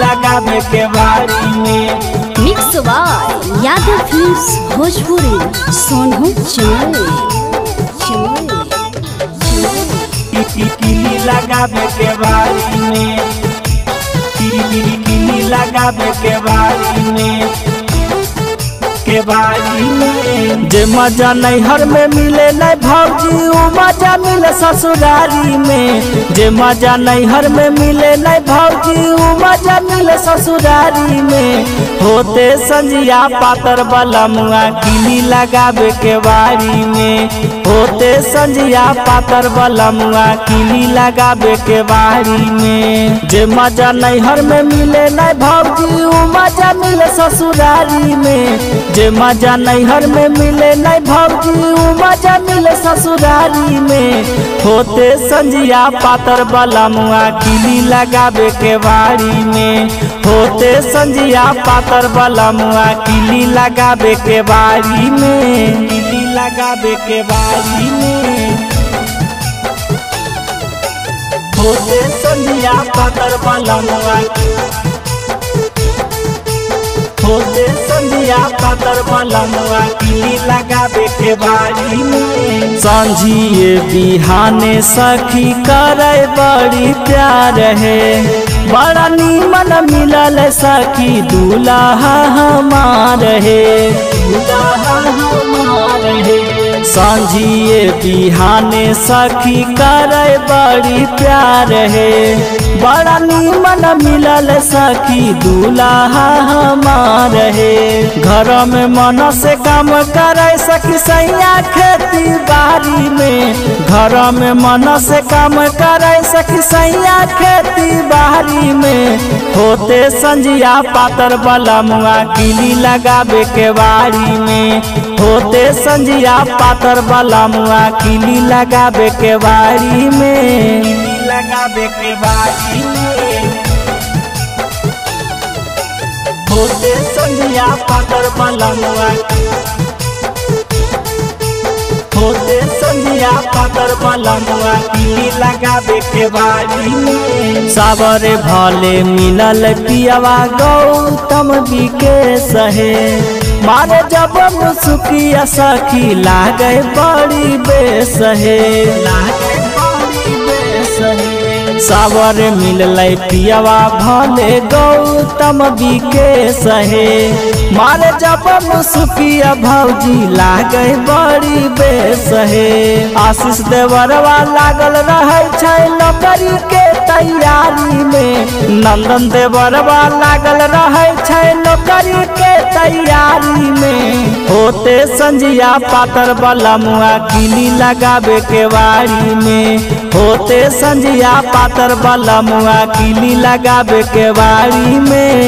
लगावे के बारी में mix by Yadav films Bhojpuri Sonu चमोली चमोली किली लगावे के बारी में किली लगावे के बारी में के बारी में जे मजा नैहर में मिले नहीं भौजी उ मजा मिले ससुरारी में जे मजा नैहर में मिले नहीं भौजी उ मजा मिले ससुरारी में होते संजिया पातर वाला मुआ किली लगावे के बारी में होते संजिया पातर वाला मुआ किली लगावे के बारी में जे मजा नैहर में मिले नहीं भौजी उ मजा मिले ससुरारी में जे मजा नैहर में मिले नहीं भौजी उ मजा मिले ससुरारी में होते संजिया पातर वाला मुआ किली लगावे के बारी में होते संजिया पातर वाला मुआ किली लगावे के बारी में किली लगावे के बारी में होते संजिया पातर वाला मुआ होते संजिया पातर वाला मुआ किली लगावे के बारी में संझिए बिहाने सखी करे बड़ी प्यार है बड़ा नीमन मिलल सखी दूल्हा हमार है दूल्हा हमार है सांझिए बिहाने सखी करे बड़ी प्यार है बड़ा नीमन मिलल सखी दूल्हा हमार है घर में मन से काम करे सखी सैया खेती बाड़ी में घर में मन से काम करे सखी सैया खेती बाड़ी में होते संजिया पातर वाला मुआ किली लगावे के बाड़ी में होते संजिया पातर वाला मुआ किली लगावे के बाड़ी में किली लगावे के बाड़ी में होते संजिया पातर वाला मुआ होते संजिया पातर वाला मुआ किली लगावे के बाड़ी में सावरे भले मिलल पियावा गौतम बिके सहे मारे जब मुसुकिया सखी लागे बड़ी बेसहे लागे बड़ी बेसहे सावर मिलल पियावा भले गौतम बिके सहे मारे जब मुसुकिया भौजी लागे बड़ी बेसहे आशीष देवरवा लागल रहे छै नौकरी के तैयारी में नंदन देवरवा लागल रहे छै नौकरी के तैयारी में होते संजिया पातर वाला मुआ किली लगावे के बारी में होते संजिया पातर वाला मुआ किली लगावे के बारी में